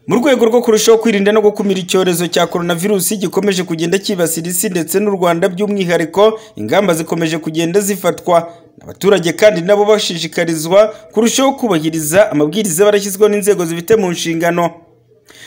Mu rwego rwo kurushaho kwirinda no gukumira icyorezo cya korona virusi gikomeje kugenda cyibasira isi ndetse n'u Rwanda by'umwihariko, ingamba zikomeje kugenda zifatwa. Abaturage kandi nabo bashishikarizwa kurushaho kubahiriza amabwiriza aba yarashyizweho n'inzego zibifite mu nshingano.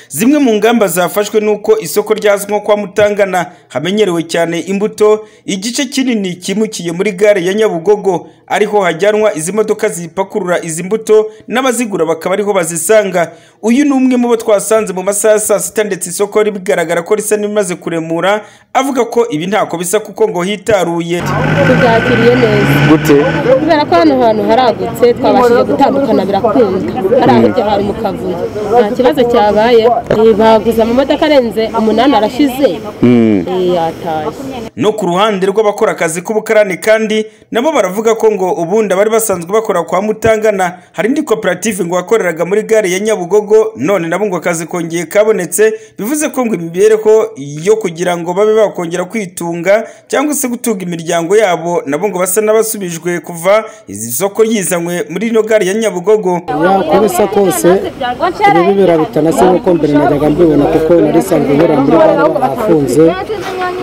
Zimwe mu ngamba zafashwe ni uko isoko rya nko kwa Mutangana hamenyerewe cyane imbuto, igice kinini cyimukiye muri gare ya Nyabugogo ariho hajyanwa izi modoka zipakurura izi mbuto n'abazigura bakaba ariho bazisanga. Uyu ni umwe mu bo twasanze mu masaha ya saa sita ndetse isoko rigaragara ko risa n'irimaze kuremura, avuga ko ibi ntako bisa kuko ngo hitaruye. tubyakiriye neza gute kubera ko hano hantu haragutse twabashije gutandukana birakunda hari aho iryo hari mu kavuyo nta kibazo cyabaye Eh, baguze amamodoka arenze umunani arashize Eh, yatashye No ku ruhande rw'abakora akazi k'ubukarani kandi nabo baravuga ko ngo ubundi abari basanzwe bakora kwa Mutangana hari indi koperative ngo wakoreraga muri gare ya Nyabugogo none nabo ngo akazi kongeye kabonetse bivuze ko ngo imibereho yo kugira ngo babe bakongera kwitunga cyangwa se gutunga imiryango yabo nabo ngo basa n'abasubijwe kuva izi soko ryizanywe muri ino gare ya Nyabugogo. uko bisa kose ibi bibera bitanase nk'uko mbere najyaga mbibona kuko nari isanzwe nkora muri bara afunze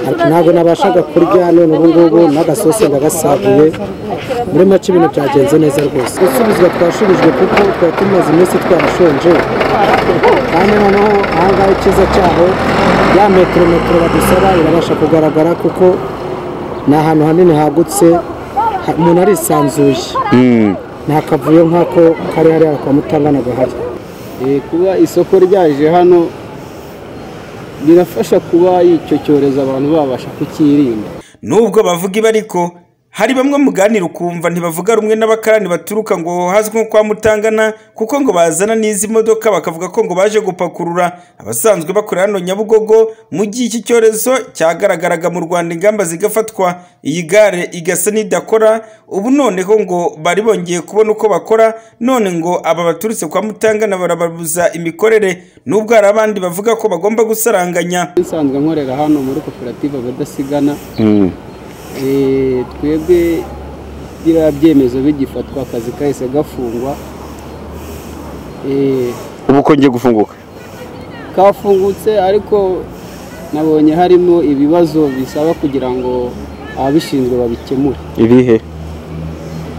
ntabwo nabashaga kurya none ubu ngubu n'agasosi ndagasaguye muri make ibintu byagenze neza rwose gusubizwa twashubijwe kuko twari tumaze iminsi twarashonje kandi noneho ahangaha icyiza cyaho ya metero metero badusaba irabasha kugaragara kuko ni ahantu hanini hagutse ha- umuntu arisanzuye nta kavuyo nk'ako kari hariya kwa mutangana gahari Eh, kuba isoko ryaje hano birafasha kuba icyo cyorezo abantu babasha kucyirinda Nubwo bavuga ibi ariko hari bamwe muganira ukumva ntibavuga rumwe n'abakarani baturuka ngo hazwi nko kwa Mutangana kuko ngo bazana n'izi modoka bakavuga ko ngo baje gupakurura abasanzwe bakorera hano Nyabugogo mu gihe iki cyorezo cyagaragaraga mu Rwanda ingamba zigafatwa iyi gare igasa n'idakora ubu noneho ngo bari bongeye kubona uko bakora none ngo aba baturutse kwa Mutangana barababuza imikorere nubwo hari abandi bavuga ko bagomba gusaranganya nsanzwe nkorera hano muri koperative abadasigana Eh, twebwe biriya byemezo bigifatwa akazi kahise gafungwa Eh, ubu kongeye gufunguka kafungutse ariko nabonye harimo ibibazo bisaba kugira ngo ababishinzwe babikemure ibihe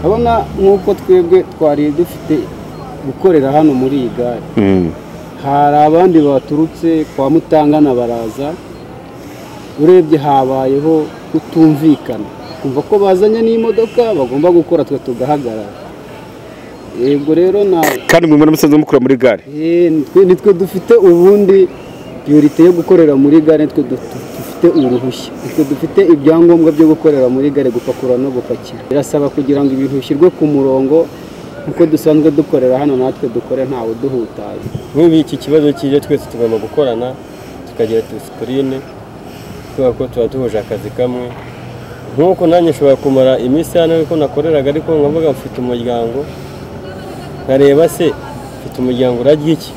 urabona nk'uko twebwe twari dufite gukorera hano muri iyi gare hari abandi baturutse kwa mutangana baraza urebye habayeho kutumvikana kumva ko bazanye n'imodoka bagomba gukora twe tugahagarara yego rero na kandi mwe muri musanzwe mukura muri gare Eh, nitwe- nitwe dufite ubundi piyurite yo gukorera muri gare nitwe du- du- dufite uruhushya nitwe dufite ibyangombwa byo gukorera muri gare gupakurura no gupakira birasaba kugira ngo ibintu bishyirwe ku murongo nk'uko dusanzwe dukorera hano natwe dukore ntawe duhutaye nk'ubu iki kibazo kije twese tugomba gukorana tukagira disipurine kubera ko tuba duhuje akazi kamwe nk'uko nanjye nshobora kumara iminsi hano ariko nakoreraga ariko nkavuga mfite umuryango nkareba se mfite umuryango urarya iki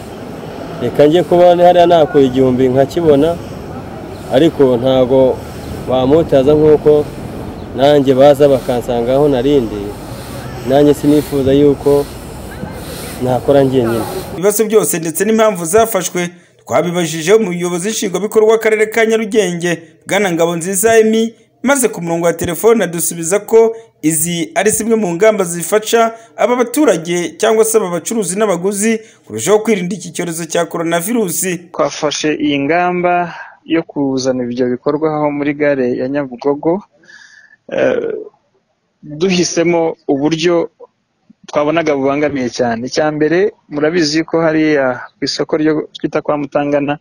reka njye kuba hariya nakora igihumbi nkakibona ariko ntago bamutaza nk'uko nanjye baza bakansanga aho narindiye nanjye sinifuza yuko nakora njyenyine ibibazo byose ndetse n'impamvu zafashwe twabibajijeho umuyobozi nshingwabikorwa w'akarere ka nyarugenge bwana ngabonziza emi maze ku murongo wa telefone adusubiza ko izi ari zimwe mu ngamba zifasha aba baturage cyangwa se aba bacuruzi n'abaguzi kurushaho kwirinda iki cyorezo cya koronavirusi twafashe iyi ngamba yo kuzana ibyo bikorwa aho muri gare ya Nyabugogo eh, duhisemo uburyo twabonaga bubangamiye cyane icya mbere murabizi ko hariya ku isoko ryo twita kwa Mutangana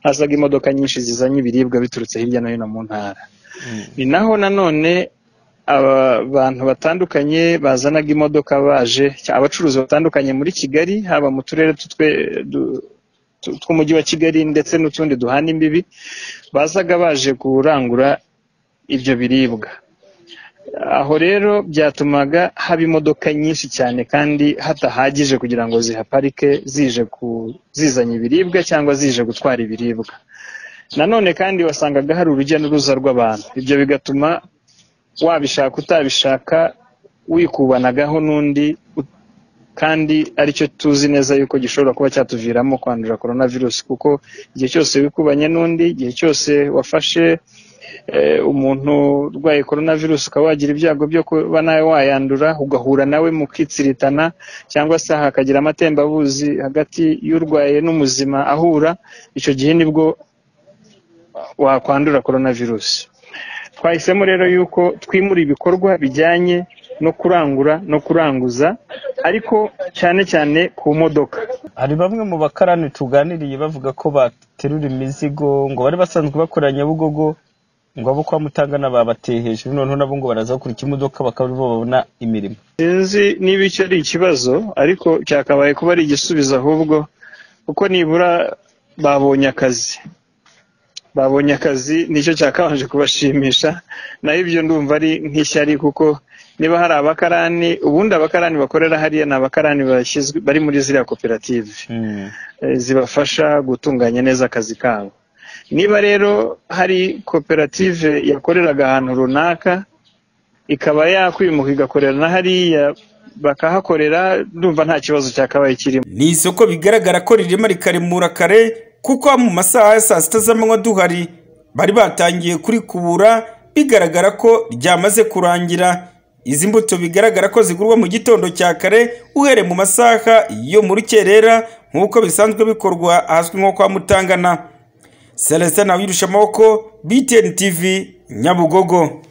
hazaga imodoka nyinshi zizanye ibiribwa biturutse hirya no hino mu ntara ni naho nanone aba- abantu batandukanye bazanaga imodoka baje cya- abacuruzi batandukanye muri Kigali haba mu turere tutwe- du- tu- tw'umujyi wa Kigali ndetse n'utundi duhana imbibi bazaga baje kurangura ibyo biribwa aho rero byatumaga haba imodoka nyinshi cyane kandi hatahagije kugira ngo zihaparike zije ku- zizanye ibiribwa cyangwa zije gutwara ibiribwa nanone kandi wasangaga hari urujya n'uruza rw'abantu ibyo bigatuma wabishaka utabishaka wikubanagaho n'undi ut- kandi aricyo tuzi neza yuko gishobora kuba cyatuviramo kwandura korona virusi kuko igihe cyose wikubanye n'undi igihe cyose wafashe eh, umuntu urwaye korona virusi ukaba wagira ibyago byo kuba nawe wayandura ugahura nawe mu kwitsiritana cyangwa se hakagira amatembabuzi hagati y'urwaye n'umuzima ahura icyo gihe nibwo wakwandura korona virusi twahisemo rero yuko twimura ibikorwa bijyanye no kurangura no kuranguza ariko cyane cyane ku modoka hari bamwe mu bakarani tuganiriye bavuga ko baterura imizigo ngo bari basanzwe bakora nyabugogo ngo abo kwa mutangana babateye hejuru noneho nabo ngo baraza gukora ikimodoka bakaba aribo babona imirimo sinzi niba icyo ari ikibazo ariko cyakabaye kuba ari igisubizo ahubwo kuko nibura babonye akazi babonye akazi nicyo cyakabanje kubashimisha naho ibyo ndumva ari nk'ishyari kuko niba hari abakarani ubundi abakarani bakorera hariya ni abakarani bashyizwe bari muri ziriya koperative Eh, zibafasha gutunganya neza akazi kabo niba rero hari koperative yakoreraga ahantu runaka ikaba yakwimuka igakorera na hariya bakahakorera ndumva nta kibazo cyakabaye kirimo ni isoko bigaragara ko ririmo rikaremura kare kuko mu masaha ya saa sita z'amanywa duhari bari batangiye kurikubura bigaragara ko ryamaze kurangira izi mbuto bigaragara ko zigurwa mu gitondo cya kare uhereye mu masaha yo mu rukerera nk'uko bisanzwe bikorwa ahazwi nko kwa mutangana celestin nawe amaboko btn tv nyabugogo